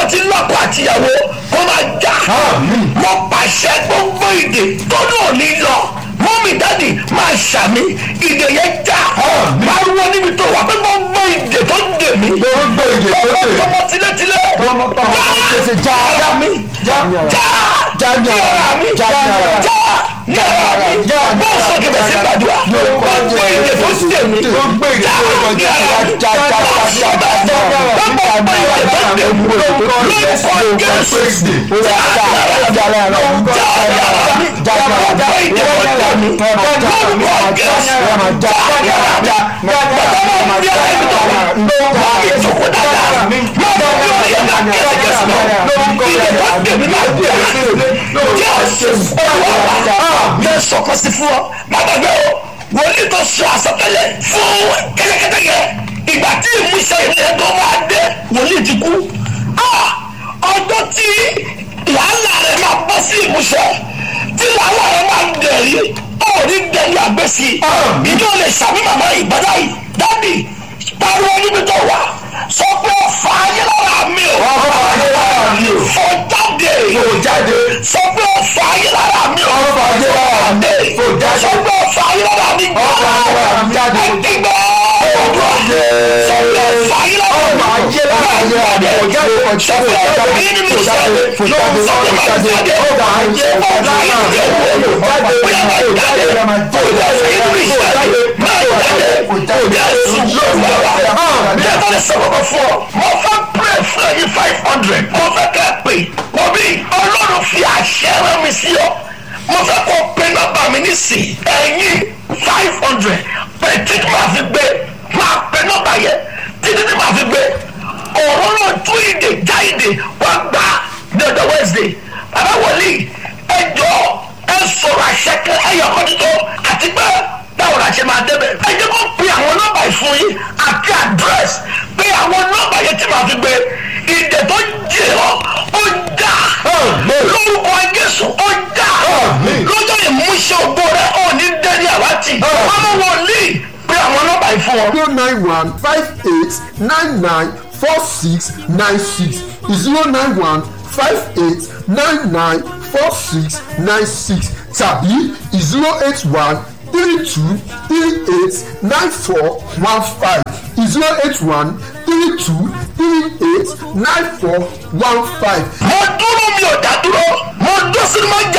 ti lọ́kọ̀ àtìyàwó kó máa já mo pàṣẹ gbogbo ìdè tó náà ní lọ mọ́mí dáàdì máa ṣàmì ìdè yẹn já pariwo níbi tó wà pé gbogbo ìdè tó ń dè mí Gbogbo ìdè tó dè mí. tọmọ tilétilé Tọmọtọmọ tètè já. já mi já já Já ní ara yàrá mi já ní ara. já yàrá mi Já ní bó ara. sọ kẹfẹ sí gbàdúrà Gbogbo gbogbo ìdè tó ń dè mí Gbogbo ìdè tó ń dè mí. Já, já, já, já, já, já, já. gbogbo ìdè tó ń dè mí lórúkọ Jésù bẹ́ẹ̀ sọ̀kọ́ sí fún ọ màdàgbẹ́ o wòlíì tó sọ àsọtẹ́lẹ̀ fún kẹ́tẹ́kẹ́tẹ́ yẹ ìgbà tí ìmúṣẹ ìrìn tó máa dé wòlíì ti kú Ah! ọjọ́ tí làálàá rẹ̀ máa bọ́ sí ìmúṣẹ tí làálàá rẹ̀ máa ń dẹ̀rí ọ̀rí dẹ̀rí àgbẹ̀sí ìjọ lè sàmì màmá ìbádá yìí dábì pariwo níbi tó wà sọ pé ọ̀fà ayé lára mi ò Ọ̀fà ayé lára mi ò. fọ jáde Fò jáde. sọ pé ọ̀fà ayé lára mi ò Ọ̀fà ayé lára mi ò. Fò jáde. sọ pé ọ̀fà ayé lára mi Ọ̀fà ayé lára mi jáde. ẹ̀dígbà sọ pé ọ̀fà ayé lára mi Ọ̀fà ayé lára mi ò. Fò jáde. Fò jáde. Fò jáde. Fò jáde. Fò jáde. Fò jáde. Ọ̀fà ayé lára mi ò. Fò jáde. Fò jáde. Fò jáde. Fò mo fẹ́ pray fún ẹyin five hundred mo fẹ́ kẹ́ ẹ pè mo bí ọlọ́run fi àṣẹ rán mi sí ọ mo fẹ́ kó pe nọ́mbà mi nísìnyí ẹyin five hundred pẹ̀ títí máa fi gbé máa pe nọ́mbà yẹn títí tí máa fi gbé òróró tún ìdè já ìdè wá gbà dọ̀dọ̀ wednesday bàbá wòlíì ẹjọ́ ẹ sọ̀rọ̀ àṣẹ kan ẹyọ kan tó àti pé báwo la ṣe máa débẹ̀. ẹ jẹ́ kó pe àwọn nọ́mbà ìfún yín àti àdírẹ́sì pé àwọn nọ́mbà yẹn tí màá fi gbé ìdè tó jẹ ọ́ ó dà lórúkọ Jésù ó dà lọ́jọ́ ìmúṣẹ ògbó rẹ̀ ó ní dẹ́ni àwátì ọmọ wòlíì pé àwọn nọ́mbà ìfún wọn. zero nine one five eight nine nine four six nine six zero nine one five eight nine nine four six nine six tàbí zero eight one three two three eight nine four one five zero eight one three two three eight nine four one five. mo dúró mi ò dá dúró mo dó sínú máa